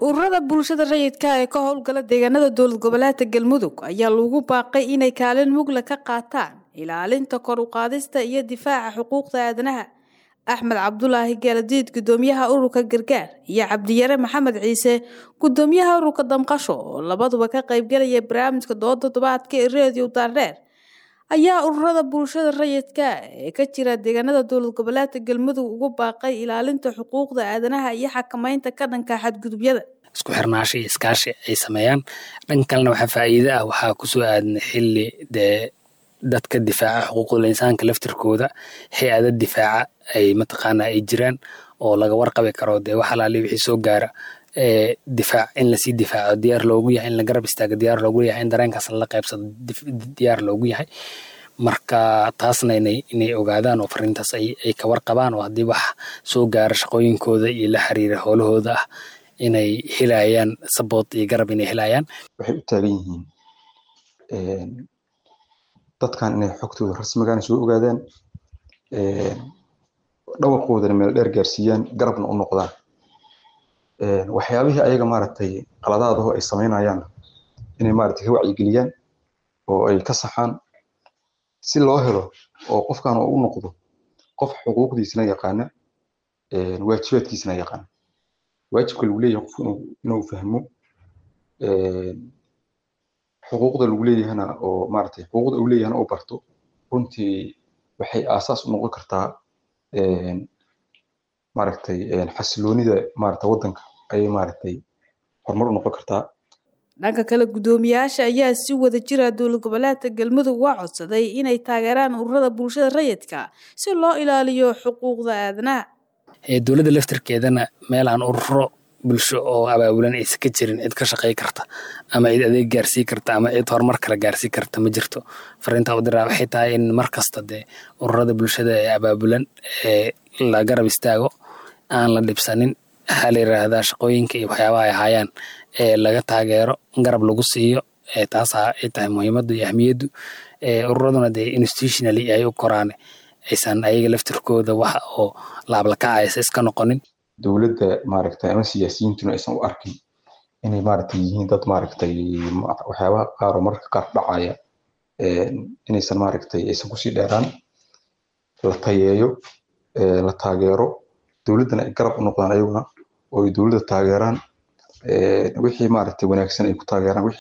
ururada bulshada rayidka ee ka howlgala deegaanada dowlad goboleedka galmudug ayaa lagu baaqay inay kaalin mugla ka qaataan ilaalinta kor u qaadista iyo difaaca xuquuqda aadanaha axmed cabdulaahi geeladiid gudoomiyaha ururka gargaar iyo cabdiyare maxamed ciise gudoomiyaha ururka damqasho oo labaduba ka qaybgalaya barnaamijka dooda toddobaadka ee reediyo daardheer ayaa ururada bulshada rayidka ee ka jira deegaanada dowlad goboleedka galmudug ugu baaqay ilaalinta xuquuqda aadanaha iyo xakameynta ka dhanka xadgudubyada isku xirnaasho iyo iskaashi ay sameeyaan dhan kalena waxaa faa'iide ah waxaa kusoo aadna xilli dee dadka difaaca xuquuqul insaanka laftirkooda hay-ada difaaca ay mataqaana ay jiraan oo laga warqabi karo dee wax alaali wixii soo gaara difaac in lasii difaaco diyaar loogu yahay in la garab istaago diyaar loogu yahay in dareenkaas lala qaybsado diyaar loogu yahay marka taasna inay inay ogaadaan oo fariintaas ay ay ka warqabaan oo haddii wax soo gaara shaqooyinkooda iyo la xiriira howlahooda ah inay helayaan saboot iyo garab inay helayaan waxay u taagan yihiin dadkan inay xogtooda rasmigaan soo ogaadaan dhawaqoodana meel dheer gaarsiiyaan garabna u noqdaan waxyaabihii ayaga maaragtay qaladaadaho ay samaynayaan inay maaragtay ka wacyigeliyaan oo ay ka saxaan si loo helo oo qofkan u noqdo qof xuquuqdiisana yaqaana waajibaadkiisana yaqaana waajibka lagu leeyahay qofku inuu fahmo xuquuqda lagu leeyahana oo maaragtay xuquuqda uu leeyahana uu barto runtii waxay aasaas u noqon kartaa maaragtay xasiloonida maaragtay waddanka ayay maaragtay horumar u noqon kartaa dhanka kale guddoomiyaasha ayaa si wada jira dowlad goboleedka galmudug waa codsaday inay taageeraan ururada bulshada rayidka si loo ilaaliyo xuquuqda aadanaha dowladda laftirkeedana meel aan ururo bulsho oo abaabulan aysan ka jirin cid ka shaqey karta ama cid adeeg gaarsii karta ama cid horumar kale gaarsii karta ma jirto fariinta udiraa waxay tahay in mar kasta dee ururada bulshada ee abaabulan ee la garab istaago aan la dhibsanin waxaa la yiraahdaa shaqooyinka iyo waxyaabaha ay hayaan ee laga taageero garab lagu siiyo taasa ay tahay muhiimaddu iyo ahmiyaddu ururaduna dee institutionally ay u koraan aysan ayaga laftirkooda wax oo laablakacaysa iska noqonin dowladda maaragtay ama siyaasiyiintuna aysan u arkin inay maaragtay yihiin dad maaragtay waxyaabaha qaar oo mararka qaar dhacaya inaysan maaragtay aysan kusii dheeraan la tayeeyo la taageero dowladdana ay garab u noqdaan ayaguna oo ay dowladda taageeraan wixii maaragtay wanaagsan ay ku taageeraan